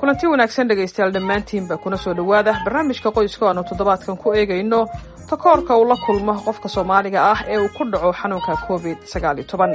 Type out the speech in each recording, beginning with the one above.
kulanti wanaagsan dhegaystayaal dhammaantiinba kuna soo dhowaada barnaamijka qoyska o aanu toddobaadkan ku eegayno takoorka uu la kulmo qofka soomaaliga ah ee uu ku dhaco xanuunka covid sagaal iyo toban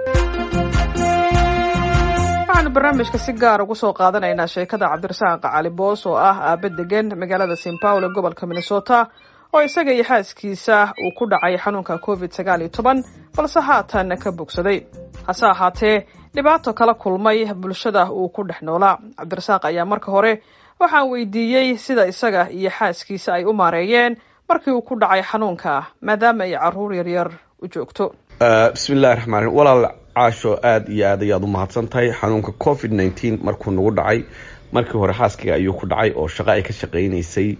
waxaanu barnaamijka si gaar ugu soo qaadanaynaa sheekada cabdirasaaq cali boos oo ah aaba degan magaalada st paulo gobolka minnesota oo isaga iyo xaaskiisa uu ku dhacay xanuunka covid sagaal iyo toban balse haatan ka bogsaday hase ahaatee dhibaato kala kulmay bulshada uu ku dhex noolaa cabdirasaaq ayaa marka hore waxaan weydiiyey sida isaga iyo xaaskiisa ay u maareeyeen markii uu ku dhacay xanuunka maadaama ay caruur yaryar u joogto bismillahi raxmaan raxiim walaal caasho aada iyo aad ayaad u mahadsan tahay xanuunka covid nineteen markuu nagu dhacay markii hore xaaskiga ayuu ku dhacay oo shaqo ay ka shaqeynaysay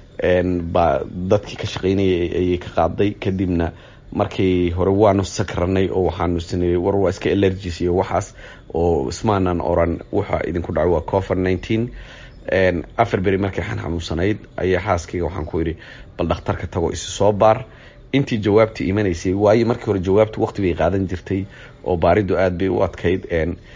baa dadkii ka shaqeynayay ayay ka qaaday kadibna markii hore waanu sakranay oo waxaanu sinay war waa iska allergis iyo waxaas oo ismaanan oran waxa idinku dhacay waa covid nineteen afar beri markii xan xanuunsanayd ayaa xaaskayga waxaan ku yidhi bal dhakhtarka tago isi soo baar intii jawaabtii imanaysay waayo markii hore jawaabtu waqti bay qaadan jirtay oo baaridu aada bay u adkayd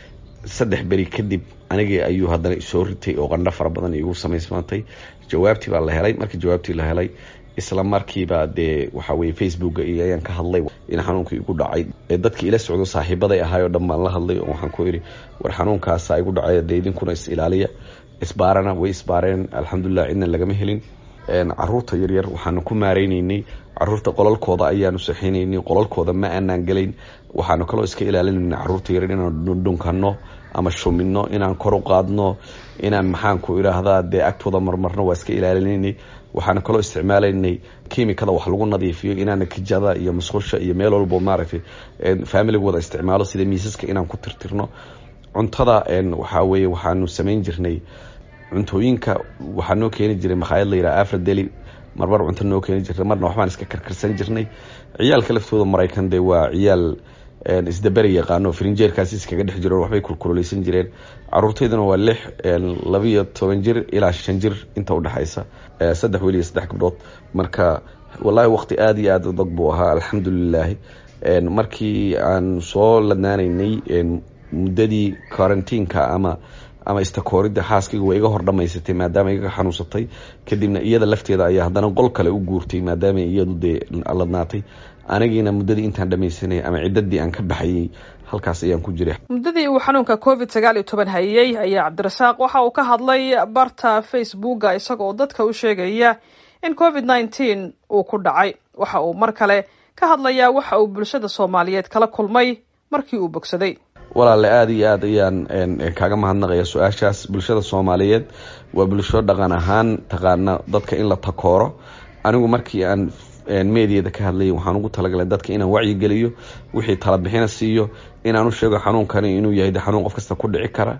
saddex beri kadib anigii ayuu haddana isoo ritay oo qandho fara badan igu samaysmaantay jawaabtii baa la helay markii jawaabtii la helay isla markiiba dee waxa weye facebooka iyo ayaan ka hadlay in xanuunka igu dhacay dadki ila socdo saaxiibaday ahaay oo dhan baan la hadlay oo waxaan ku yidhi war xanuunkaasa igu dhacay dee idinkuna is ilaaliya isbaarana way isbaareen alxamdulilah cidna lagama helin caruurta yaryar waxaanu ku maareyneynay caruurta qolalkooda ayaanu saxeyneynay qolalkooda ma aanaan gelayn waxaanu kaloo iska ilaalinayna caruurta yaryar inaan dhunkano ama shumino inaan kor u qaadno inaan maxaanku idhaahdaa dee agtooda marmarno waa iska ilaalinaynay waxaanu kaloo isticmaalaynay kimikada wax lagu nadiifiyo inaana kijada iyo musqusha iyo meel walbo maaragtay familiga wada isticmaalo sida miisaska inaan ku tirtirno cuntada waxaa weye waxaanu samayn jirnay cuntooyinka waxaa noo keeni jiray makhaayad la yidhaha afradeli marmar cunto noo keeni jirnay marna waxbaan iska karkarsan jirnay ciyaalka laftooda maraykan dee waa ciyaal isdaberi yaqaano frinjeerkaasi iskaga dhex jiro waxbay kulkuloleysan jireen caruurtayduna waa lix labiyo toban jir ilaa shan jir inta udhexaysa saddex weliya saddex gabdhood marka wallaahi waqti aada iyo aada adag buu ahaa alxamdulilaahi markii aan soo ladnaanaynay muddadii quarantiinka ama ama istakooridda xaaskayga waa iga hor dhamaysatay maadaama iga xanuunsatay kadibna iyada lafteeda ayaa haddana qol kale u guurtay maadaama iyadu dee ladnaatay anigiina muddadii intaan dhamaysanay ama ciddadii aan ka baxayay halkaas ayaan ku jiray muddadii uu xanuunka covid sagaal iyo toban hayay ayaa cabdirasaaq waxa uu ka hadlay barta facebooka isagoo dadka u sheegaya in covid nineteen uu ku dhacay waxa uu mar kale ka hadlayaa waxa uu bulshada soomaaliyeed kala kulmay markii uu bogsaday walaale aada iyo aad ayaan kaaga mahadnaqaya su-aashaas bulshada soomaaliyeed waa bulsho dhaqan ahaan taqaana dadka in la takooro anigu markii aan meediyada ka hadlay waxaan ugu talagalay dadka inaan wacyigeliyo wixii talabixina siiyo inaan u sheego xanuunkani inuu yahay de xanuun qof kasta ku dhici kara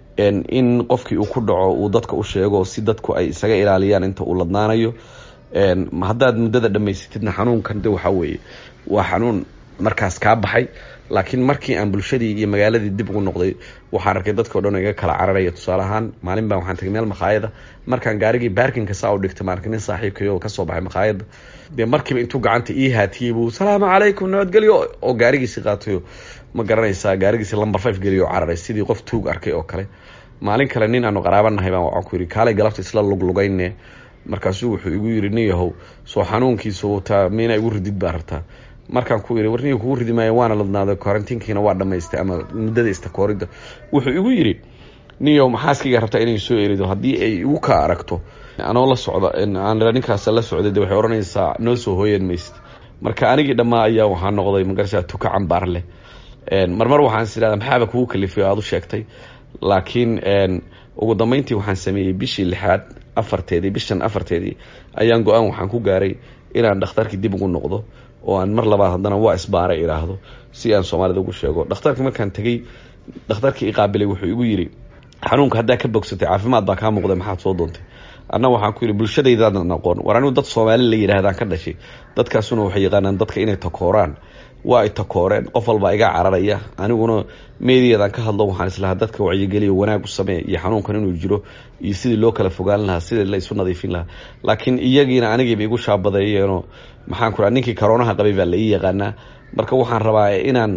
in qofkii uu ku dhaco uu dadka u sheego si dadku ay isaga ilaaliyaan inta uu ladnaanayo haddaad muddada dhamaysatidna xanuunkan de waxaa weeye waa xanuun markaas kaa baxay laakiin markii aan bulshadii iyo magaaladii dib ugu noqday waxaan arkay dadka o dhan iga kala cararaya tusaale ahaan maalin baan waxaan tagay meel makhaayada markaan gaarigii baarkinka saa u dhigtay maarka nin saaxiibkayo kasoo baxay makhaayada dee markiiba intuu gacanta ii haatiyey buu salaamu calaykum nabadgelyo oo gaarigiisi qaatayo ma garanaysaa gaarigiisi lamber five geliyo cararay sidii qof tuug arkay oo kale maalin kale nin aanu qaraabanahay baan waxaan ku yidhi kaalay galabta isla luglugayne markaasuu wuxuu igu yidhi nin yahow soo xanuunkiisa wataa miina igu ridid baa rabtaa markaan ku yidhi warniga kugu ridi maayo waana ladnaaday quarantiinkiina waa dhamaystay ama muddada istakooridda wuxuu igu yidhi niyow maxaaskayga rabtaa inay soo erido haddii ay igu ka aragto anoo la socda aan ninkaas la socday de waxay odhanaysaa noo soo hooyan maysid marka anigii dhammaa ayaa waxaa noqday magarasa tuka cambaar leh marmar waxaan is idhahda maxaaba kugu kalifay aada u sheegtay laakiin ugu dambeyntii waxaan sameeyey bishii lixaad afarteedii bishan afarteedii ayaan go-aan waxaan ku gaaray inaan dhakhtarkii dib ugu noqdo oo aan mar labaad haddana waa isbaaray idhaahdo si aan soomaalida ugu sheego dhakhtarkii markaan tegey dhakhtarkii iqaabilay wuxuu igu yidhi xanuunka haddaa ka bogsatay caafimaad baa kaa muuqday maxaad soo doontay anna waxaan ku yidhi bulshadaydaadan aqoon war anigu dad soomaali la yidhahdaan ka dhashay dadkaasuna waxay yaqaanaan dadka inay takooraan waa ay takooreen qof walbaa iga cararaya aniguna meediyadan ka hadlo waxaan islahaa dadka wacyigeliyo wanaag u samee iyo xanuunkan inuu jiro iyo sidii loo kala fogaan lahaa sidii la isu nadiifin lahaa laakiin iyagiina anigiiba igu shaabadeeyeenoo maxaan ku raa ninkii karoonaha qabay baa la ii yaqaanaa marka waxaan rabaa inaan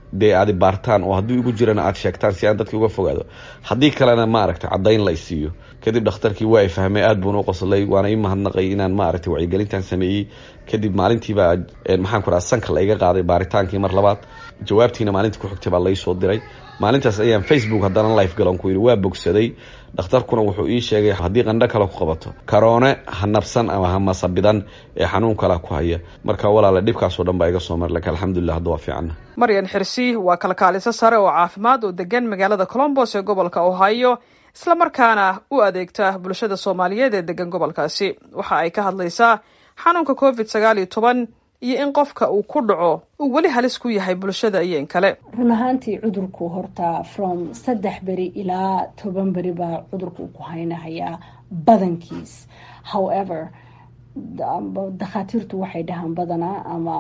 dee aadi baartaan oo haddii igu jirana aada sheegtaan si aan dadki uga fogaado haddii kalena maaragtay caddayn la isiiyo kadib dhakhtarkii waa fahmay aada buuna u qoslay waana ii mahadnaqay inaan maaragtay wacyigelintan sameeyey kadib maalintiibaa maxaan ku raha sanka la iga qaaday baaritaankii mar labaad jawaabtiina maalintii ku xigtay baa laysoo diray maalintaas ayaan facebook haddana life galon ku yidhi waa bogsaday dhakhtarkuna wuxuu ii sheegay haddii qandho kale ku qabato karoone ha nabsan ama ha masabidan ee xanuun kala ku haya marka walaala dhibkaasoo dhan baa iga soo mar laka alxamdulilah hadda waa fiicana maryan xirsi waa kalkaaliso sare oo caafimaad oo degan magaalada colombos ee gobolka ohio islamarkaana u adeegta bulshada soomaaliyeed ee degan gobolkaasi waxa ay ka hadlaysaa xanuunka covid sagaal iyo toban iyo in qofka uu ku dhaco uu weli halis ku yahay bulshada iyo in kale run ahaantii cudurku horta from saddex beri ilaa toban beri baa cudurku ku haynahayaa badankiis however dakhaatiirtu waxay dhahaan badanaa ama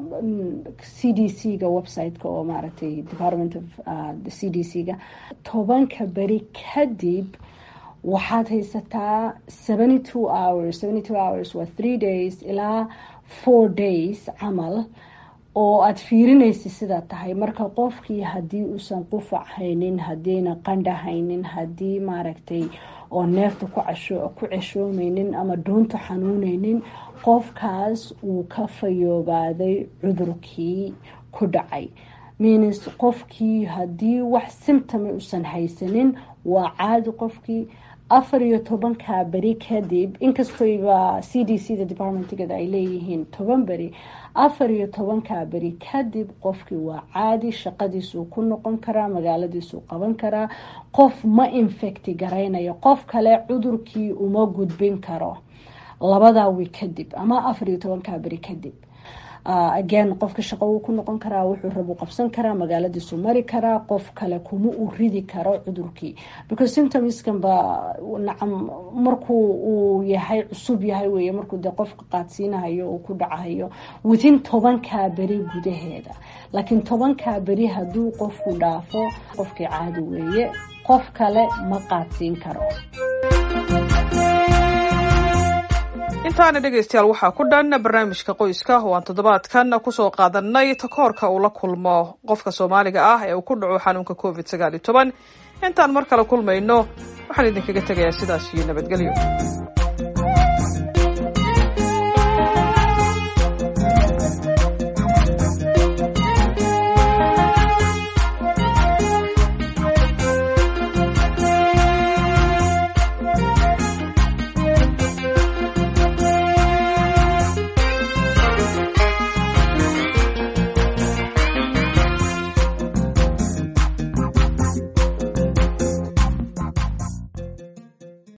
c d c ga website-ka oo maaragtay department of c d c ga tobanka beri kadib waxaad haysataa seventy two hours seventy two hours waa three days ilaa four days camal oo aada fiirinaysa sidaa tahay marka qofkii haddii uusan qufac haynin haddiina qandha haynin haddii maaragtay oo neefta ku casho ku ceshoomeynin ama dhuunta xanuuneynin qofkaas uu ka fayoobaaday cudurkii ku dhacay means qofkii haddii wax symptoma uusan haysanin waa caadi qofkii afar iyo tobanka beri kadib inkastoyba c d c da departmentgeeda ay leeyihiin toban beri afar iyo tobanka beri kadib qofkii waa caadi shaqadiisuu ku noqon karaa magaaladiisuu qaban karaa qof ma infecti garaynayo qof kale cudurkii uma gudbin karo labadaa wi kadib ama afar iyo tobanka beri kadib again qofka shaqo wuu ku noqon karaa wuxuu rabu qabsan karaa magaaladiisu mari karaa qof kale kuma uu ridi karo cudurkii because symptomskan ba nacam markuu uu yahay cusub yahay wey markuu dee qofka qaadsiinahayo uu ku dhacahayo within tobankaa beri gudaheeda laakiin tobankaa beri hadduu qofku dhaafo qofkii caadi weeye qof kale ma qaadsiin karo intaana dhegaystayaal waxaa ku dhan barnaamijka qoyska oo aan toddobaadkan kusoo qaadanay takoorka uu la kulmo qofka soomaaliga ah ee uu ku dhaco xanuunka covid sagaal iyo toban intaan mar kale kulmayno waxaan idinkaga tegayaa sidaas iyo nabadgelyo